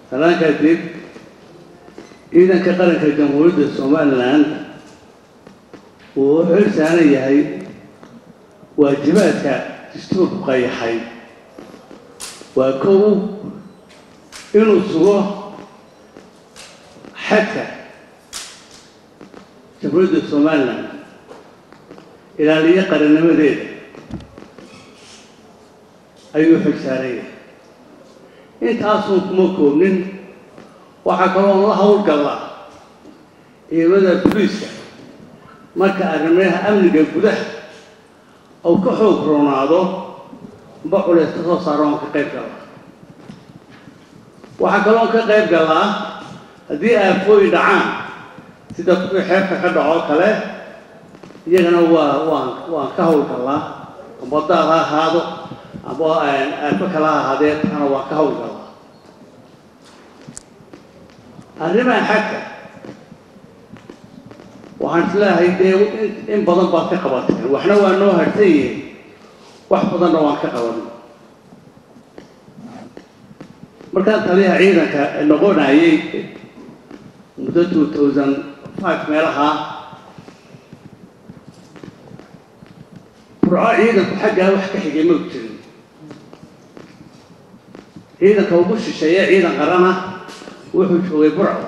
salaan kadib ciidanka qaranka jamhuuriyadda somalilan wuu u xil saaran yahay waajibaadka dastuurku qayaxay waa kow inuu sugo xadka jamhuuriyadda somalilan ilaaliyo qarannimadeeda ayuu xil saaran yahay intaasuun kuma koobnin waxaa kaloo la howlgallaa ciidamada booliiska marka arrimaha amniga gudaha ou ka xoog roonaado ba culeys ka soo saaro oon ka qayb gallaa waxaa kaloo ka qayb gallaa haddii aafooyi dhacaan sida kuwii xeebka ka dhacoo kale iyagana waa waan waan ka howlgallaa amba daad ha ahaado amba aafo kala ha ahaadee taana waan ka howlgallaa arrimaha xagka waxaan isleeyahay dee in badan baad ka qabateen waxna waa noo harsan yihiin wax badanna waan ka qaban markaan taliyaha ciidanka noqonayay muddo two thousand five meelaha burco ciidanku xaggaa wax ka xigay ma jirin ciidanka ugu shisheeye ciidan qarana wuxuu joogay burco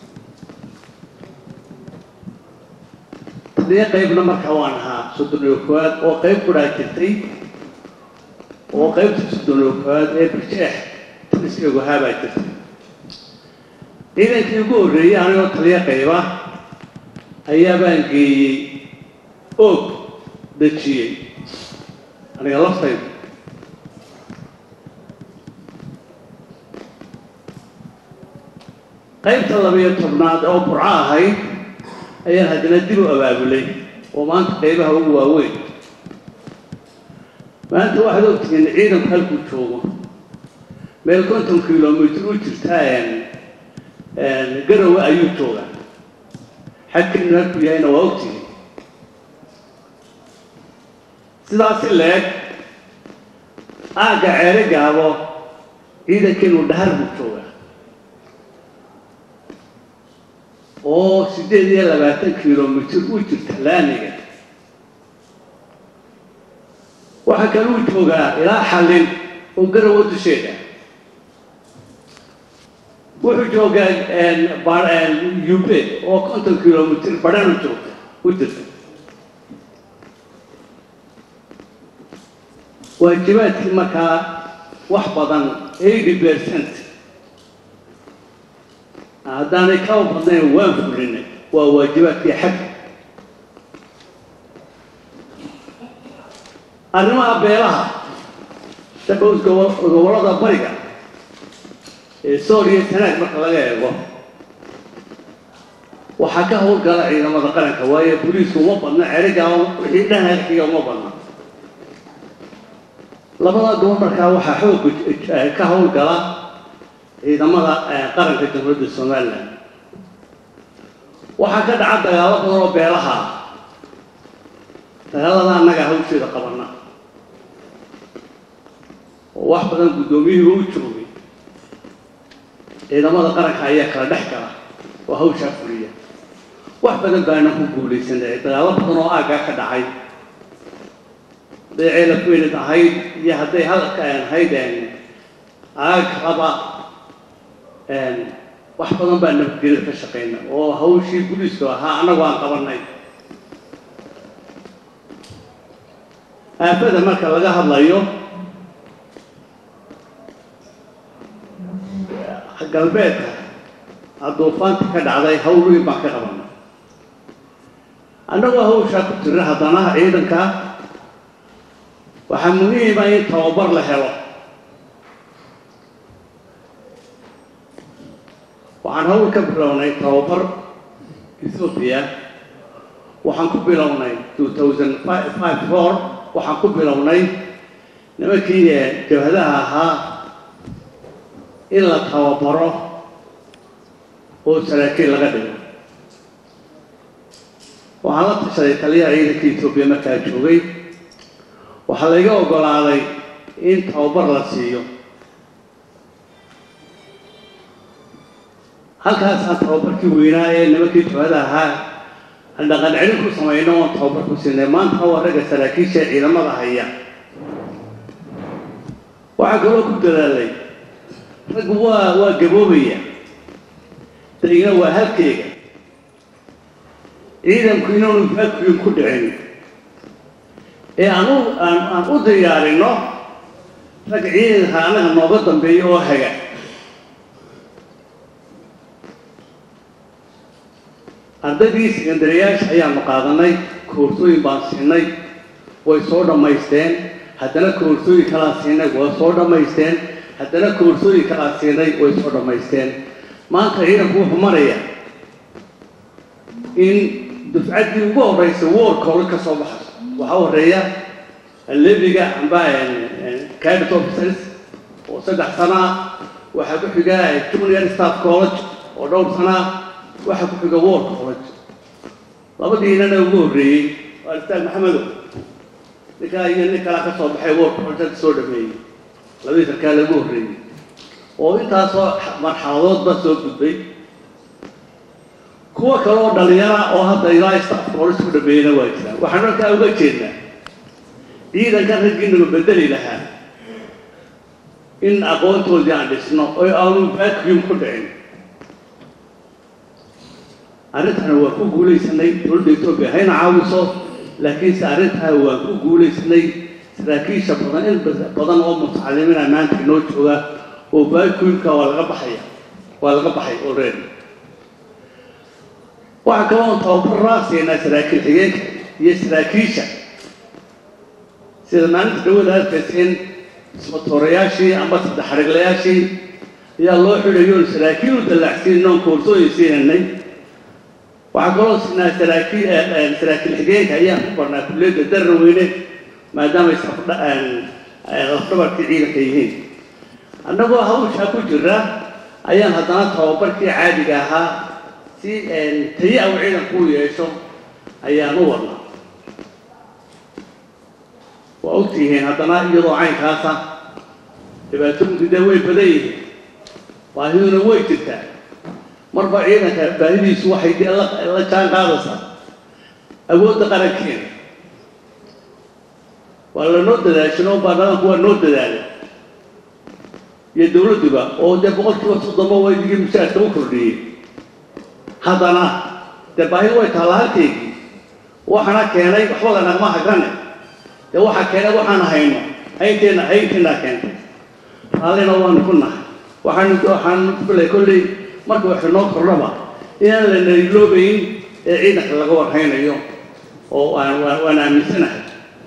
taliyo qaybna markaa waan ahaa soddon iyo koowaad oo qayb kudhaa jirtay oo qaybta soddon iyo koowaad ee birjeex taliskaygu haabaa jirtay ciidankii ugu horreeyey anigoo taliyo qayba ayaa baan geeyey oog dejiyey aniga laftayda qaybta labiyo tobnaad oo burco ahayd ayaan haddana dib u abaabulay oo maanta qaybaha ugu waaweyn maanta waxaad ogtihiin ciidanku halkuu joogo meel konton kilomitr u jirtaa garowe ayuu joogaa xagkeenu halkuu yahayna waa ogtihiin sidaasi leeg aagga ceere gaabo ciidankeenu dhahar buu joogaa oo siddeed iyo labaatan kilomitr u jirta laamiga waxaa kaluu joogaa ilaa xallin oo garowa dusheeda wuxuu joogaa ube oo konton kilomitr badhanu joogta u jirta waajibaadkii markaa wax badan eighty percent haddaanay kaba badnayn waan fulinay waa waajibaadkii xagga arrimaha beelaha sabos gobollada bariga ee sool iyo tanaag marka laga eego waxaa ka howlgala ciidamada qaranka waayo boliisku uma badna cerigaa wixii dhanharkiga uma badna labada gobol markaa waxaa xoog ka howlgala ciidamada qaranka jamhuuriyadda somalilan waxaa ka dhaca dagaalo badan oo beelaha ah dagaalada annaga hawsheeda qabana oo wax badan guddoomiyihiiba u joogay ciidamada qaranka ayaa kala dhex gala oo hawshaa fuliya wax badan baana ku guulaysanay dagaalo badan oo aaggaa ka dhacay hadday ceelafweynid ahayd iyo hadday hadalka ahayd aag kalaba wax badan baa nabadgelya ka shaqayna oo hawshii buliisku ahaa annagu aan qabanay aafada marka laga hadlayo galbeedka aduufaanta ka dhacday hawl weyn baan ka qabanay annagoo hawshaa ku tira haddana ciidanka waxaa muhiima in tababar la helo waxaan hawl ka bilownay tababar ethoobiya waxaan ku bilownay two thousand five four waxaan ku bilownay nimankii jabhadaha ahaa in la tababaro oo saraakiil laga dhigo waxaan la tashaday taliyaha ciidanka etoobiya markaa joogay waxaa layga oggolaaday in tababar la siiyo halkaasaan tababarkii weynaa ee nimankii jabhada ahaa aan dhaqan celin ku samayno oon tababar ku siinay maanta waa ragga saraakiisha ciidamada haya waxaa kaloo ku dadaalay raggu waa waa gaboobaya dayna waa halkeega ciidanku inaanu vacuum ku dhicin ee aan u aan aan u diyaarino rag ciidanka annaga nooga dambeeya oo haga ardaydii sekandariyaasha ayaanu qaadanay koorsooyin baan siinay way soo dhammaysteen haddana koorsooyin kalaan siinay way soo dhammaysteen haddana koorsooyin kalaan siinay way soo dhammaysteen maanta ciidanku wuxuu maraya in dufcaddii ugu horreysay war college ka soo baxayso waxaa horeeya leviga amba cadet officers oo saddex sana ah waxaa ku xiga junior staff college oo dhowr sana ah waxaa ku xiga war college labadiinana ugu horreeyey waa ustaag maxamedow ninkaa iyo nin kalaa ka soo baxay war college soo dhameeyey labadii sarkaa lagu horreeyey oo intaasoo marxaladoodba soo gudbay kuwa kale oo dhalinyara oo hadda ilaa staff college ku dhameeyena waa jiraan waxaan markaa uga jeednaa ciidanka raggiinaba bedeli lahaa in aqoontoodii aan dhisno oo aanu vacuum ku dhicin arrintana waa ku guulaysanay dowladda etoobiya hayna caawiso laakiinse arrintaa waan ku guulaysanay saraakiisha badan in badan oo mutacalimiina maanta inoo jooga oo vacuumka waa laga baxaya waa laga baxay already waxaa kaloo tababaraa siinaa saraakiil xigeenka iyo saraakiisha sida maalinta dawada arkaysa in ismatoorayaashii amba saddex xariglayaashii ayaa loo xidhayo saraakiil u dallacsiin oon koorsooyin siinanay waxaa kaloo siinaa saraakiil saraakiil xigeenka ayaan ku barnaa kulliyadda darra weyne maadaama lafdhabarkii ciidanka yihiin annagoo hawshaa ku jira ayaan haddana tababarkii caadiga ahaa si tayi aw ciidanku u yeesho ayaan u wadnaa waa ogtihiin haddana iyadoo caynkaasa dhibaatooyinku dee way badan yihiin baahiduna way jirtaa marba ciidanka baahidiisu waxay dee la jaan qaadaysaa awoodda qarankeena waa lanoo dadaashanoo baarlamaanku waa noo dadaalay iyo dawladduba oo dee boqolkiiba soddonba waydigii mushaarka u kordhiyey haddana dee baahi way taallaa halkeygii waxaana keenay waxba lanagma hagrane dee waxaa keenay waxaan hayno haynteenna haynteenaa keentay raallina waanu ku nahay waxaanu waxaan kuley kolley marka wax inoo kordhaba inaan la nariloobayn ee ciidanka laga warhaynayo oo aan waan aaminsanahay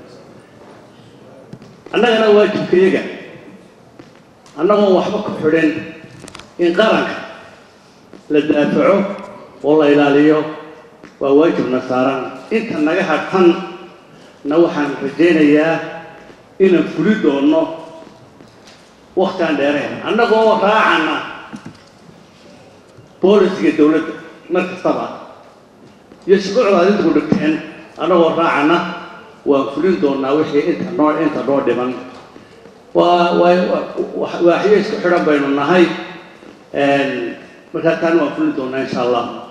annagana waajibkayaga annagoon waxba ku xidhin in qaranka la daafaco oo la ilaaliyo waa waajibna saaran inta naga hadhan na waxaan rajaynayaa inaan fuli doonno waktiaan dheereen annagoo raacana boolisiga dawladda mar kastaba iyo shuruucda adinku dhigteen annagoo raacana waan fulin doonaa wixii inta noo inta noo dhiman waa waa waaxyo isku xidhan baynu nahay markaa taana waan fulin doonaa insha allah